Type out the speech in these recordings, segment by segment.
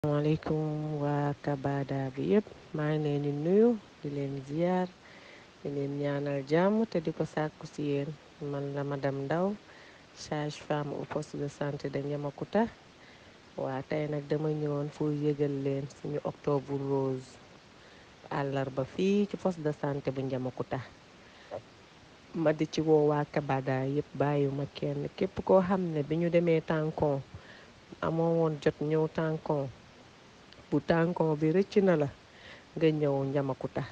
asalaamaaleykum waa Kabada bi yëpp maa ngi leen di nuyu di leen ziar di leen ñaanal jàmm te di ko sàkku si yéen man la madame Ndaw sage femme au poste de santé de Niamacoota waa tey nag dama ñëwoon pour yëgal leen suñu octobre rose àllarba fii ci poste de santé bu Niamacoota ma di ci woo waa Kabada yëpp bàyyiwuma kenn képp koo xam ne bi ñu demee tànkon amoo woon jot ñëw tànkon bu tànkon bi rëcc na la nga ñëw Niamacoota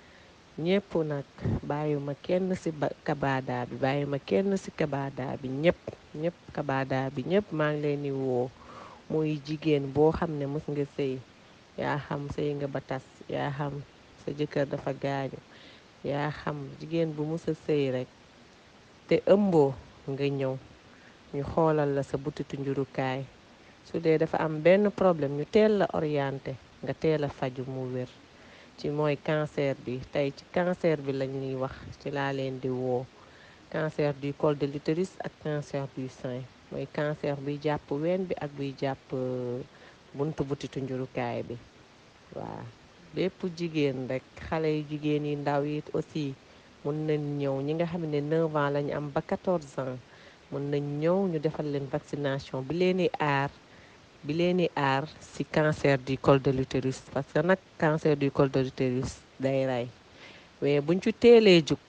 ñëpp nag bàyyiwuma kenn ci Kabada bi bàyyiwuma kenn ci Kabada bi ñëpp ñëpp Kabada bi ñëpp maa ngi leen di woo muy jigéen boo xam ne mës nga sëy yaa xam sëy nga ba tas yaa xam sa jëkkër dafa gaañu yaa xam jigéen bu mës a sëy rekk te ëmboo nga ñëw ñu xoolal la sa butitu njurukaay su dee dafa am benn problème ñu teel la orienté nga teel a faju mu wér ci mooy cancer bi tey ci cancer bi lañ ñuy wax ci laa leen di woo cancer du col de l'utérus ak cancer du sein mooy cancer buy jàpp ween bi ak buy jàpp buntu butitu njurukaay bi waaw bépp jigéen rek xale yu jigéen yi ndaw yi aussi mun nañ ñëw ñi nga xam ne 9 ans lañu am ba 14 ans mun nañ ñëw ñu defal leen vaccination bi leen di aar bi leen di aar ci cancer du col de l'utérus parce que nag cancer du col de l'utérus day rey mais buñ ci teelee jug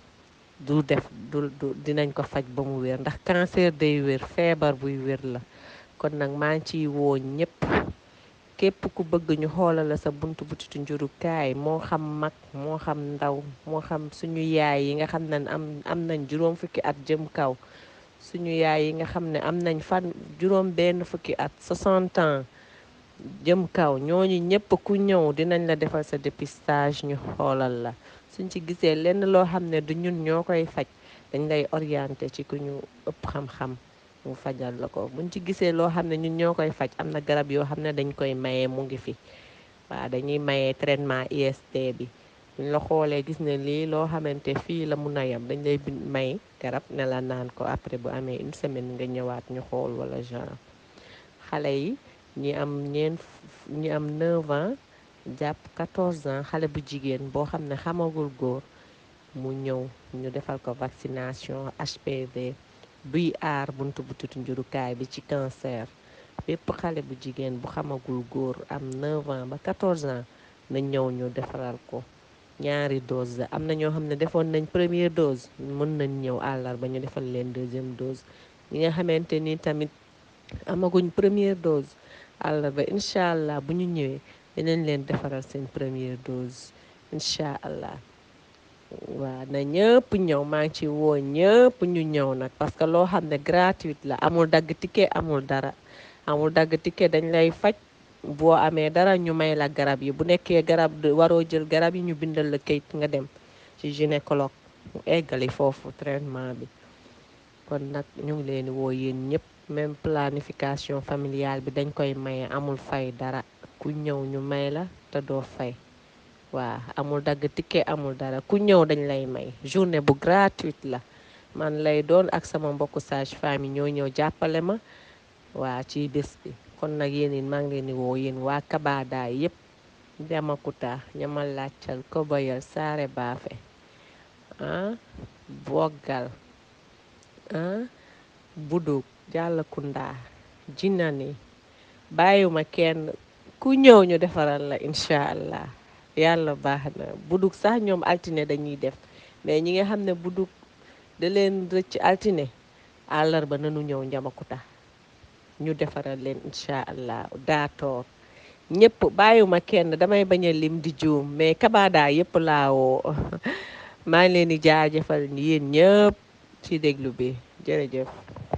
du def du du dinañ ko faj ba mu wér ndax cancer day wér feebar buy wér la kon nag maa ngi ciy woo ñëpp képp ku bëgg ñu xoolal la sa buntu butitu njurukaay moo xam mag moo xam ndaw moo xam suñu yaay yi nga xam ne am am nañ juróom fukki at jëm kaw suñu yaay yi nga xam ne am nañ fan juróom benn fukki at 60 ans jëm kaw ñooñu ñëpp ku ñëw dinañ la defal sa dépistage ñu xoolal la suñ ci gisee lenn loo xam ne du ñun ñoo koy faj dañ lay orienté ci ku ñu ëpp xam-xam mu fajal la ko buñ ci gisee loo xam ne ñun ñoo koy faj am na garab yoo xam ne dañ koy mayee mu ngi fi waaw dañuy mayee traitement IST bi buñ la xoolee gis ne lii loo xamante fii la mun a yem dañ lay bind may garab ne la naan ko après bu amee une semaine nga ñëwaat ñu xool wala genre xale yi ñi am ñeent ñi am 9 ans jàpp 14 ans xale bu jigéen boo xam ne xamagul góor mu ñëw ñu defal ko vaccination HPV buy aar buntu butitu njurukaay bi ci cancer bépp xale bu jigéen bu xamagul góor am 9 ans ba 14 ans na ñëw ñu defaral ko ñaari dose la am na ñoo xam ne defoon nañ première dose mën nañ ñëw àllarba ñu defal leen deuxième dose ñi nga xamante ni tamit amaguñ première dose àllarba incha allah bu ñu ñëwee dinañ leen defaral seen première dose incha allah waaw na ñëpp ñëw maa ngi ci woo ñëpp ñu ñëw nag parce que loo xam ne gratuite la amul dagg ticket amul dara amul dagg ticket dañ lay faj boo amee dara ñu may la garab yi bu nekkee garab waroo jël garab yi ñu bindal la kayit nga dem ci gynécologue mu eggali foofu traitement bi kon nag ñu ngi leen di woo yéen ñëpp même planification familiale bi dañ koy maye amul fay dara ku ñëw ñu may la te doo fay waaw amul dagg ticket amul dara ku ñëw dañ lay may journée bu gratuite la man lay doon ak sama mbokku sage femme yi ñoo ñëw jàppale ma waa ci bés bi kon nag yéen it maa ngi leen di woo yéen waa Kabada yépp Niamacoota ñamal làccal Koboyal Saare Baafe ah Boggal ah Buduk Jàllakunda Jinani bàyyiwuma kenn ku ñëw ñu defaral la incha allah yàlla baax na buduk sax ñoom altine dañuy def mais ñi nga xam ne buduk da leen rëcc altine àllarba nanu ñëw Niamacoota ñu defaral leen incha allah daatoor ñëpp bàyyiwuma kenn damay bañ a lim di juum mais Kabada yëpp laawoo maa ngi leen di jaajëfal yéen ñëpp ci déglu bi jërëjëf